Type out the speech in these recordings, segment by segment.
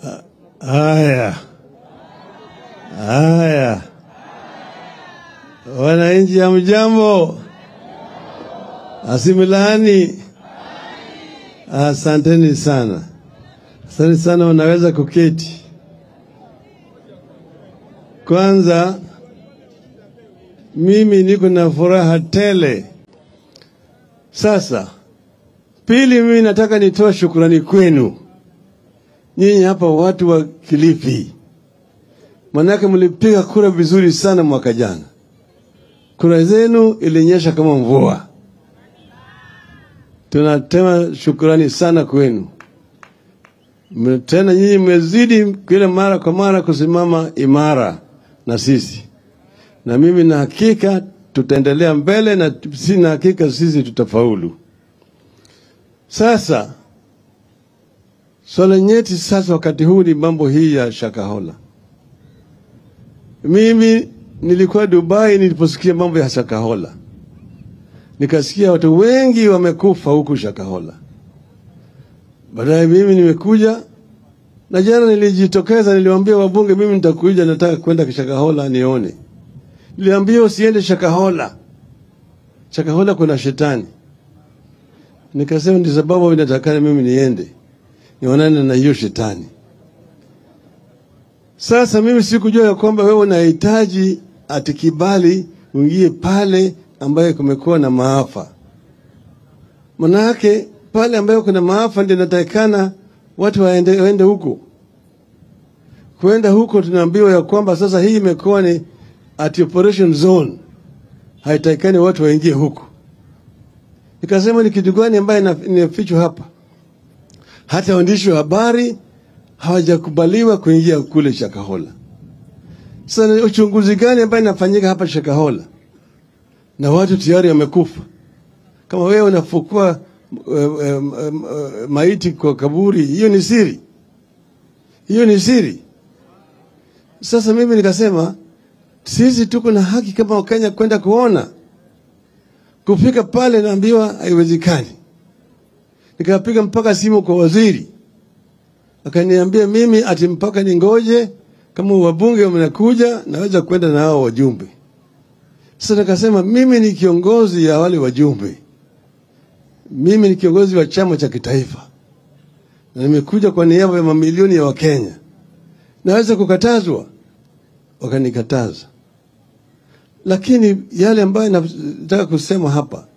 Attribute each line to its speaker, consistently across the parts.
Speaker 1: Haya, haya, wananchi ya mjambo, asimilani, asanteni sana, asanteni sana. Unaweza kuketi. Kwanza mimi niko na furaha tele. Sasa pili, mimi nataka nitoa shukrani kwenu nyinyi hapa watu wa Kilifi, manake mlipiga kura vizuri sana mwaka jana. Kura zenu ilinyesha kama mvua. Tunatema shukrani sana kwenu. Mme- Tena nyinyi mmezidi kila mara kwa mara kusimama imara na sisi, na mimi na hakika tutaendelea mbele, na sina hakika sisi tutafaulu. Sasa Swala nyeti sasa wakati huu ni mambo hii ya Shakahola. Mimi nilikuwa Dubai niliposikia mambo ya Shakahola, nikasikia watu wengi wamekufa huku Shakahola. Baadaye mimi nimekuja na jana nilijitokeza, niliwaambia wabunge, mimi nitakuja, nataka kwenda Shakahola nione. Niliambia usiende Shakahola, Shakahola kuna shetani. Nikasema ndi sababu inatakana mimi niende nionane na hiyo shetani. Sasa mimi sikujua ya kwamba wewe unahitaji ati kibali uingie pale ambaye kumekuwa na maafa. Manake pale ambayo kuna maafa ndio inatakikana watu waende, waende huko. Kwenda huko tunaambiwa ya kwamba sasa hii imekuwa ni at operation zone, haitakikani watu waingie huko. Nikasema ni kitu gani ambaye ina- inafichwa hapa? hata waandishi wa habari hawajakubaliwa kuingia kule Shakahola. Sasa ni uchunguzi gani ambayo inafanyika hapa Shakahola na watu tayari wamekufa? Kama wewe unafukua um, um, um, uh, maiti kwa kaburi, hiyo ni siri, hiyo ni siri. Sasa mimi nikasema sisi tuko na haki kama Wakenya kwenda kuona. Kufika pale naambiwa haiwezekani nikapiga mpaka simu kwa waziri, akaniambia mimi ati mpaka ningoje kama wabunge wamekuja naweza kwenda na hao wajumbe. Sasa nikasema mimi ni kiongozi ya wale wajumbe, mimi ni kiongozi wa chama cha kitaifa na nimekuja kwa niaba ya mamilioni ya Wakenya, naweza kukatazwa? Wakanikataza, lakini yale ambayo nataka kusema hapa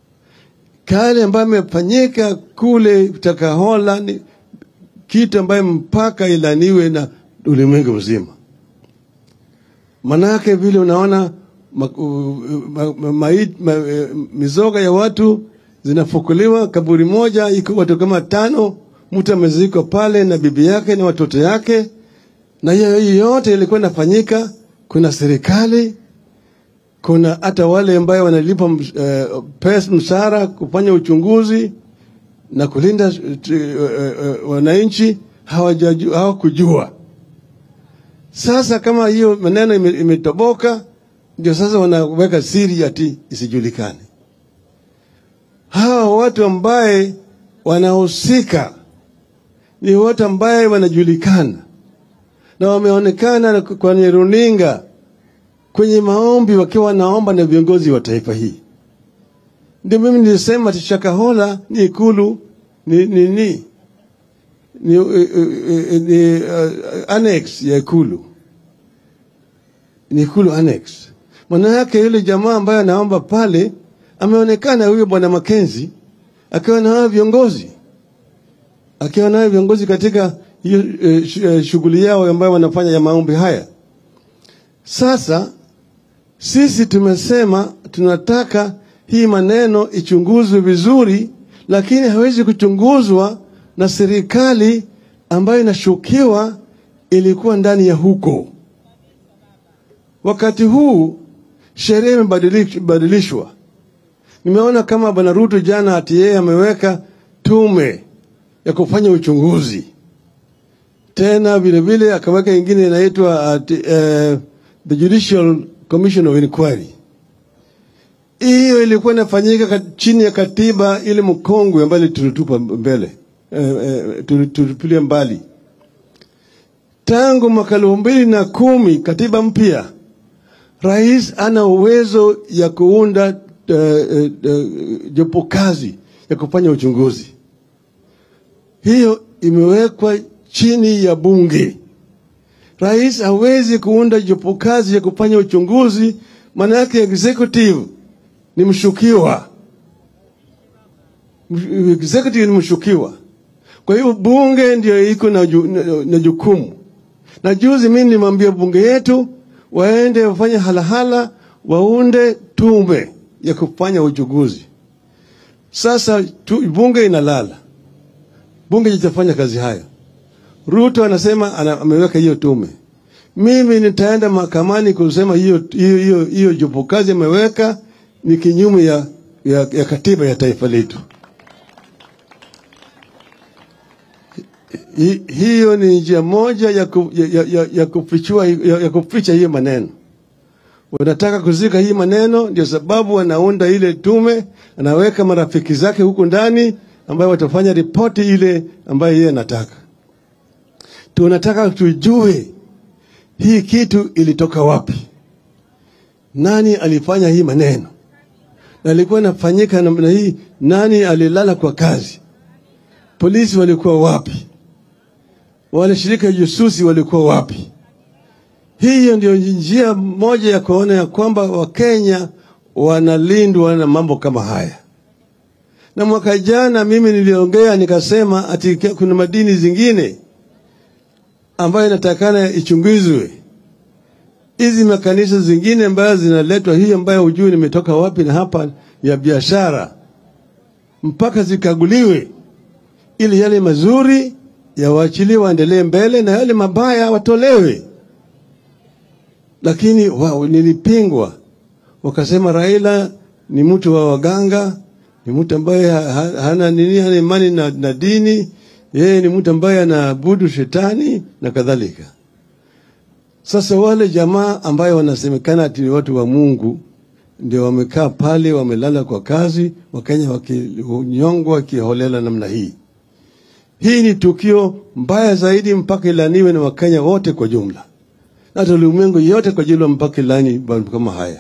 Speaker 1: kale ambayo imefanyika kule Takahola ni kitu ambayo mpaka ilaniwe na ulimwengu mzima. Manake vile unaona ma, u- ma, ma, ma, ma, mizoga ya watu zinafukuliwa, kaburi moja iko watu kama tano, mtu amezikwa pale na bibi yake na watoto yake, na hiyo hiyo yote ilikuwa inafanyika. Kuna serikali kuna hata wale ambayo wanalipa uh, pesa mshahara kufanya uchunguzi na kulinda uh, uh, wananchi hawajaju- hawakujua. Sasa kama hiyo maneno ime- imetoboka, ndio sasa wanaweka siri ati isijulikane. Hawa watu ambaye wanahusika ni watu ambaye wanajulikana na wameonekana kwenye runinga kwenye maombi wakiwa wanaomba na viongozi wa taifa hii. Ndio mimi nilisema ati Shakahola ni ikulu ni ni ni, ni, uh, uh, ni uh, annex ya ikulu ni ikulu annex. Maana yake yule jamaa ambaye anaomba pale ameonekana huyo bwana Makenzi akiwa na hao viongozi akiwa na hao viongozi katika hiyo eh, sh- eh, shughuli yao ambayo wanafanya ya maombi haya. Sasa sisi tumesema tunataka hii maneno ichunguzwe vizuri, lakini hawezi kuchunguzwa na serikali ambayo inashukiwa ilikuwa ndani ya huko. Wakati huu sheria imebadilishwa. Nimeona kama bwana Ruto jana ati yeye ameweka tume ya kufanya uchunguzi, tena vile vile akaweka ingine inaitwa ati, eh, the Judicial Commission of Inquiry. Hiyo ilikuwa inafanyika kat- chini ya katiba ile mkongwe ambayo tulitupa mbele eh, eh, tuli- tulitupilia mbali. tangu mwaka elfu mbili na kumi katiba mpya, rais ana uwezo ya kuunda uh, uh, uh, jopo kazi ya kufanya uchunguzi. Hiyo imewekwa chini ya bunge. Rais hawezi kuunda jopo kazi ya kufanya uchunguzi, maana yake executive ni mshukiwa, executive ni mshukiwa. Kwa hiyo bunge ndio iko na, ju, na, na jukumu. Na juzi mimi nilimwambia bunge yetu waende wafanye halahala, waunde tume ya kufanya uchunguzi. Sasa tu, bunge inalala, bunge litafanya kazi hayo. Ruto anasema ana, ameweka hiyo tume. Mimi nitaenda mahakamani kusema hiyo hiyo hiyo, hiyo jopo kazi ameweka ni kinyume ya, ya, ya katiba ya taifa letu. Hi, hiyo ni njia moja ya, ku, ya, ya, ya, kufichua, ya, ya kuficha hiyo maneno. Wanataka kuzika hii maneno, ndio sababu anaunda ile tume, anaweka marafiki zake huko ndani ambayo watafanya ripoti ile ambayo yeye anataka. Tunataka tujue hii kitu ilitoka wapi, nani alifanya hii maneno, na ilikuwa inafanyika namna hii, nani alilala kwa kazi, polisi walikuwa wapi, wale shirika jasusi walikuwa wapi? Hiyo ndio njia moja ya kuona ya kwamba Wakenya wanalindwa na mambo kama haya. Na mwaka jana mimi niliongea nikasema ati kuna madini zingine ambayo inatakana ichunguzwe. Hizi makanisa zingine ambayo zinaletwa, hii ambayo hujui nimetoka wapi na hapa ya biashara, mpaka zikaguliwe, ili yale mazuri yawaachiliwe waendelee mbele na yale mabaya watolewe. Lakini wao nilipingwa, wakasema Raila ni mtu wa waganga, ni mtu ambaye hana nini, hana imani na, na dini yeye ni mtu ambaye anaabudu shetani na kadhalika. Sasa wale jamaa ambayo wanasemekana ati ni watu wa Mungu ndio wamekaa pale, wamelala kwa kazi, Wakenya wakinyongwa wakiholela namna hii. Hii ni tukio mbaya zaidi, mpaka ilaniwe na Wakenya wote kwa jumla, na hata ulimwengu yote kwa jumla, mpaka ilani mambo kama haya.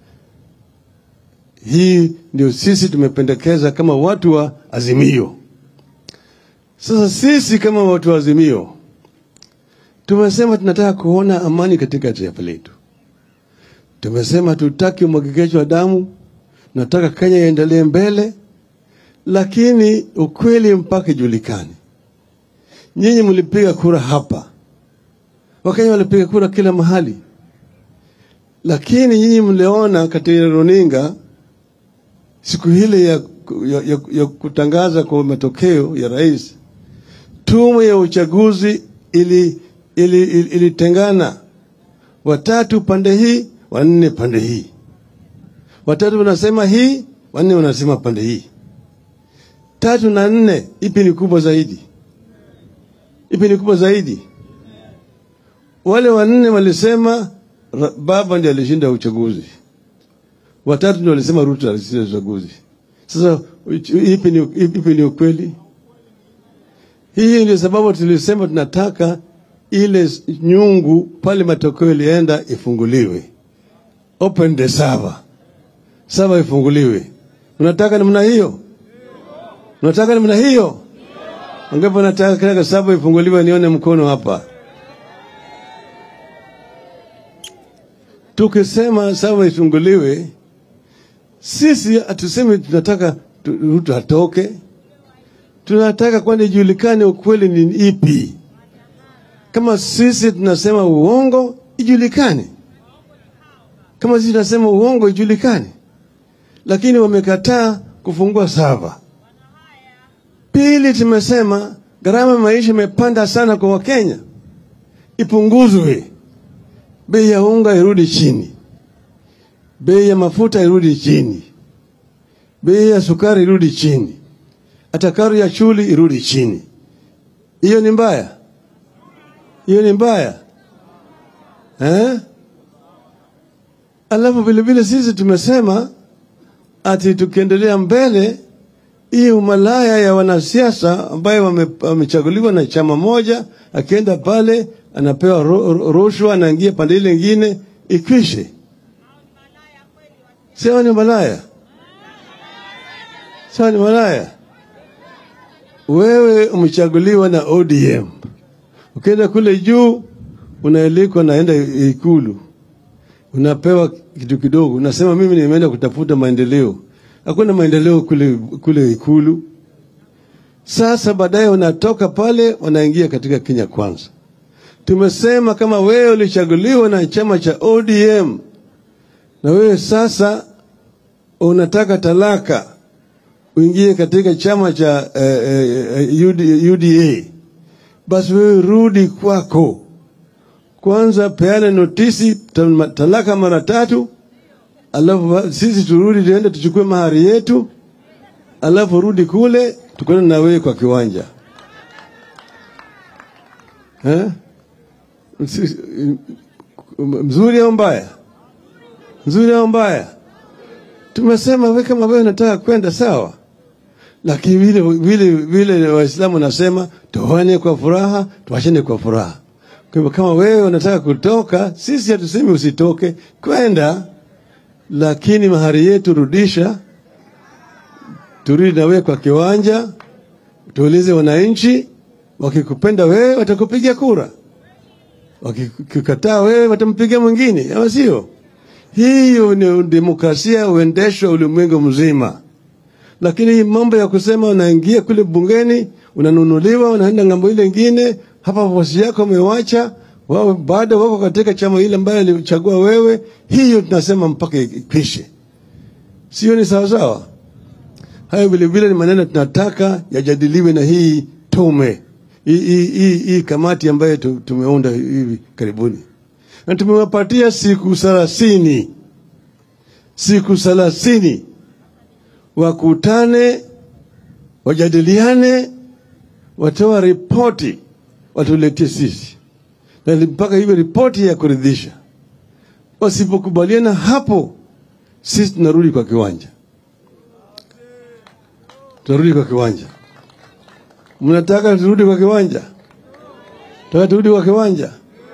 Speaker 1: Hii ndio sisi tumependekeza kama watu wa Azimio. Sasa sisi kama watu wa Azimio tumesema tunataka kuona amani katika taifa letu. Tumesema tutaki umwagikaji wa damu, tunataka Kenya iendelee mbele, lakini ukweli mpaka ijulikane. Nyinyi mlipiga kura hapa, Wakenya walipiga kura kila mahali, lakini nyinyi mliona katika runinga siku hile ya, ya, ya, ya kutangaza kwa matokeo ya rais tume ya uchaguzi ili ilitengana ili, ili watatu pande hii wanne pande hii, watatu wanasema hii, wanne wanasema pande hii. Tatu na nne, ipi ni kubwa zaidi? Ipi ni kubwa zaidi? Wale wanne walisema baba ndiye alishinda uchaguzi, watatu ndio walisema Ruto alishinda uchaguzi. Sasa ipi ni, ipi ni ukweli? Hii ndio sababu tulisema tunataka ile nyungu pale matokeo ilienda ifunguliwe, open the server, server ifunguliwe. Unataka namna hiyo? Unataka namna hiyo? Angapo nataka kila server ifunguliwe, nione mkono hapa. Tukisema server ifunguliwe, sisi hatusemi tunataka Ruto atoke tunataka kwani ijulikane ukweli ni ipi. Kama sisi tunasema uongo, ijulikane. Kama sisi tunasema uongo, ijulikane. Lakini wamekataa kufungua sava. Pili, tumesema gharama maisha imepanda sana kwa Wakenya, ipunguzwe. Bei ya unga irudi chini, bei ya mafuta irudi chini, bei ya sukari irudi chini hata karo ya shule irudi chini. Hiyo ni mbaya? Hiyo ni mbaya eh? Alafu vilevile sisi tumesema ati tukiendelea mbele hii umalaya ya wanasiasa ambayo wame- wamechaguliwa na chama moja, akienda pale anapewa ro- ro- rushwa, anaingia pande ile ingine, ikwishe. Sio ni malaya, sio ni malaya. Wewe umechaguliwa na ODM, ukienda kule juu unaelikwa, naenda Ikulu, unapewa kitu kidogo, unasema mimi nimeenda kutafuta maendeleo. Hakuna maendeleo kule, kule Ikulu. Sasa baadaye unatoka pale, unaingia katika Kenya Kwanza. Tumesema kama wewe ulichaguliwa na chama cha ODM na wewe sasa unataka talaka uingie katika chama cha eh, eh, UD- UDA, basi wewe rudi kwako kwanza, peana notisi ta- talaka mara tatu, alafu ba- sisi turudi tuende tuchukue mahari yetu, alafu rudi kule tukutane na wewe kwa kiwanja eh? Msi- Mzuri au mbaya? Mzuri au mbaya? Tumesema we kama wewe unataka kwenda sawa, lakini vile vile vile Waislamu nasema toane kwa furaha, tuachane kwa furaha. Kwa hivyo kama wewe unataka kutoka, sisi hatusemi usitoke, kwenda, lakini mahari yetu rudisha, turudi na wewe kwa kiwanja, tuulize wananchi, wakikupenda wewe watakupigia kura, wakikukataa wewe watampigia mwingine, ama sio? Hiyo ni demokrasia huendeshwa ulimwengu mzima, lakini hii mambo ya kusema unaingia kule bungeni unanunuliwa, unaenda ng'ambo ile ingine, hapa bosi yako umewacha wao, bado wako katika chama ile ambayo alichagua wewe, hiyo tunasema mpaka ikwishe. Sio ni sawasawa? Hayo vilevile ni maneno tunataka yajadiliwe na hii tume hii, hii, hii, hii kamati ambayo tu- tumeunda hivi karibuni, na tumewapatia siku thelathini siku thelathini wakutane, wajadiliane, watoa ripoti, watuletee sisi, na mpaka hiyo ripoti ya kuridhisha. Wasipokubaliana hapo, sisi tunarudi kwa kiwanja, tunarudi kwa kiwanja. Mnataka turudi kwa kiwanja? Taka turudi kwa kiwanja?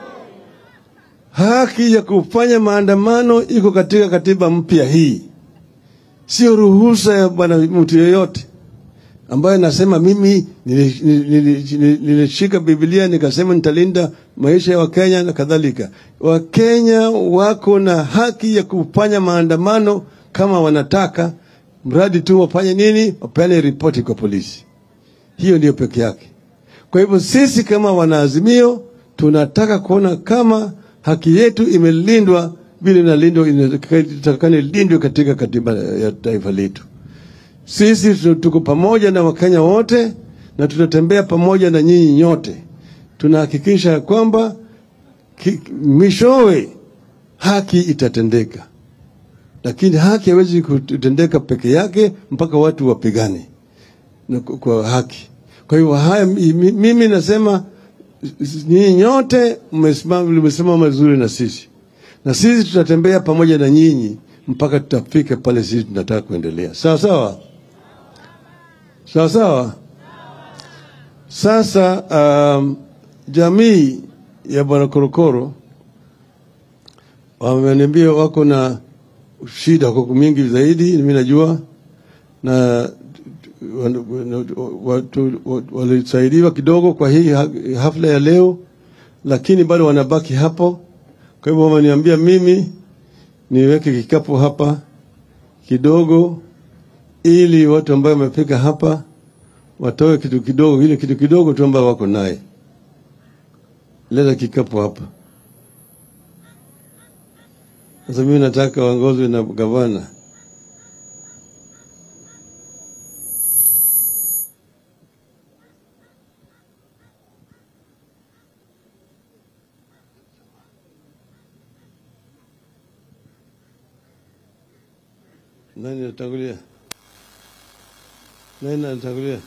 Speaker 1: Haki ya kufanya maandamano iko katika katiba mpya hii, sio ruhusa ya bwana mtu yeyote ambaye nasema mimi nili- nili- nili- nilishika Biblia nikasema nitalinda maisha ya Wakenya na kadhalika. Wakenya wako na haki ya kufanya maandamano kama wanataka, mradi tu wafanye nini? Wapeane ripoti kwa polisi. Hiyo ndiyo peke yake. Kwa hivyo sisi kama wanaazimio tunataka kuona kama haki yetu imelindwa vile inalindwa inatakikana ilindwe katika katiba ya taifa letu. Sisi tu- tuko pamoja na Wakenya wote na tutatembea pamoja na nyinyi nyote. Tunahakikisha ya kwamba ki- mwishowe haki itatendeka, lakini haki haiwezi kutendeka peke yake mpaka watu wapigane na kwa- kwa haki. Kwa hivyo haya, mi- mimi nasema nyinyi nyote mmesimama mmesimama mazuri na sisi, na sisi tutatembea pamoja na nyinyi mpaka tutafika pale sisi tunataka kuendelea. Sawa sawa, sawa sawa. Sasa um, jamii ya Bwana Korokoro wameniambia wako na shida kwa mingi zaidi, mimi najua na watu walisaidiwa kidogo kwa hii ha- hafla ya leo, lakini bado wanabaki hapo. Kwa hivyo wameniambia mimi niweke kikapu hapa kidogo, ili watu ambao wamefika hapa watoe kitu kidogo, ile kitu kidogo tu ambao wako naye. Leta kikapu hapa. Sasa mimi nataka waongozwe na gavana. Nani anatangulia? Nani anatangulia?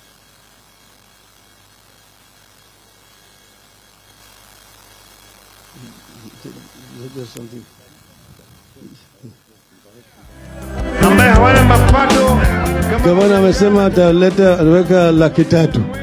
Speaker 1: There's something.
Speaker 2: ambaye hawana mapato
Speaker 1: Gavana amesema ataleta ataweka laki tatu.